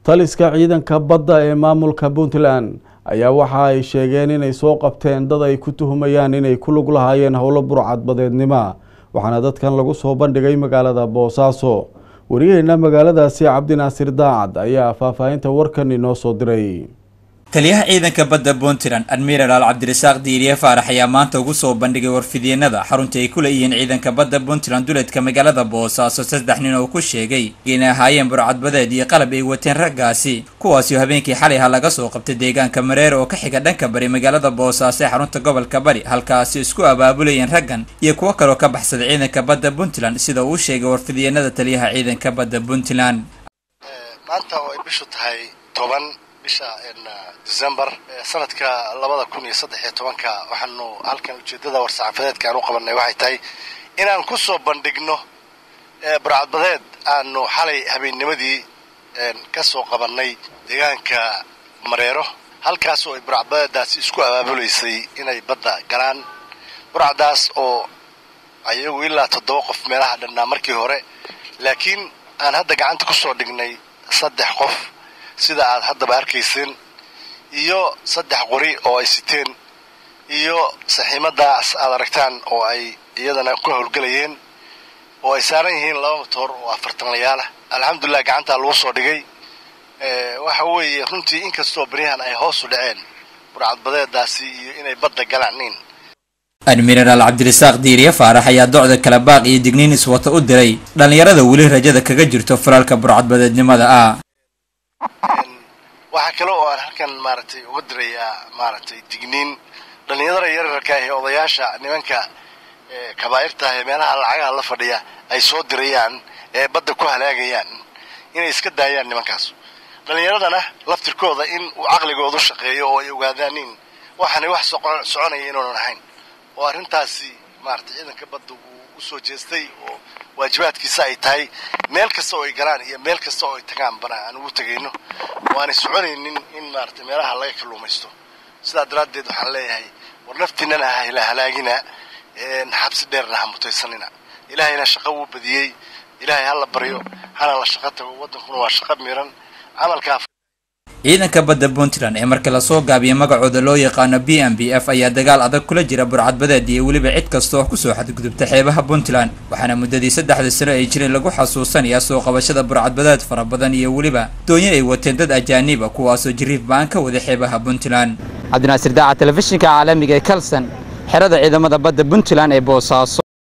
taliska ciidanka badda ee maamulka puntland ayaa waxa ay sheegeen inay soo qabteen dad ay ku tuhumayaan inay ku lug lahaayeen howlo burcadbadeednima waxaana dadkan lagu soo bandhigay magaalada boosaaso wariyaheyna magaaladaasi cabdinaasir daacad ayaa faahfaahinta warkan inoo soo diray taliyaha ciidanka badda puntland admiraal cabdirasaaq diiriye faarax ayaa maanta ugu soo bandhigay warfidyenada xarunta ay ku leeyihiin ciidanka badda puntland duleedka magaalada boosaaso saddex nin oo ku sheegay inay ahaayeen burcadbadeed iyo qalab ay wateen raggaasi kuwaasoo habeenkii xalay ha laga soo qabtay deegaanka mareer oo ka xiga dhanka bari magaalada boosaaso ee xarunta gobolka bari halkaasi isku abaabulayeen raggan iyo kuwo kaloo ka baxsaday ciidanka badda puntland sida uu sheegay warfidyenada taliyaha ciidanka badda puntland maanta oo ay bishu tahay toban bisha december sanadka labada kun iyo saddex iyo tobanka waxaanu halkan ujeedada war-saxaafadeedka aan u qabanay waxay tahay inaan ku soo bandhigno burcadbadeed aanu xalay habeennimadii ka soo qabanay deegaanka mareero halkaas oo ay burcadbadeedaasi isku abaabulaysay inay badda galaan burcadaas oo ayagu ilaa toddoba qof meelaha dhannaa markii hore laakiin aan hadda gacanta ku soo dhignay saddex qof sida aad haddaba arkayseen iyo saddex qori oo ay siteen iyo saxiimadaas aad aragtaan oo ay iyadana ku howlgelayeen oo ay saaran yihiin laba motoor oo afartanlayaalah alxamdulilah gacantaa lagu soo dhigay waxa weeye runtii inkastoo beryahan ay hoos u dhaceen burcadbadeedaasi iyo inay badda galaanin admiraal cabdirasaaq diiriye faarax ayaa docda kala baaq iyo digniin iswata u diray dhallinyarada weli rajada kaga jirto falaalka burcadbadeednimada ah waxaa kale oo aan halkan maaragtay uga dirayaa maaragtay digniin dhallinyarada yararka ah ee odayaasha nimanka kabaa'irta ah ee meelaha lacagaha la fadhiya ay soo dirayaan ee badda ku halaagayaan inay iska daayaan nimankaas dhallinyaradana laftirkooda in uu caqligoodu shaqeeyo oo ay ogaadaan in waxaanay wax soconaya inuunan ahayn oo arrintaasi maaragtay ciidanka badda uu usoo jeestay oo waajibaadkiisa ay tahay meel kasta oo ay galaan iyo meel kasta oo ay tagaan bana aan ugu tegayno oo aanay soconaynin in maaragtay meelaha laga kalluumaysto sidaa daraaddeed waxaan leeyahay war naftiinana ha halaagina xabsi dheerna ha mutaysanina ilaahayna shaqo wuu badiyey ilaahay ha la baryo hana la shaqo tago waddankuna waa shaqo miran camalkaa ciidanka badda puntland ee marka lasoo gaabiyay magacooda loo yaqaano b m b f ayaa dagaal adag kula jira burcadbadeed iyo weliba cid kasta oo kusoo xadgudubta xeebaha puntland waxaana muddadii saddexda sano ay jireen lagu xasuusanayaa soo qabashada burcadbadeed fara badan iyo weliba doonyo ay wateen dad ajaaniba kuwaasoo jiriif ba-an ka wada xeebaha puntland cabdinaasir daaca telefishinka caalamiga ee kalson xerada ciidamada badda puntland ee boosaaso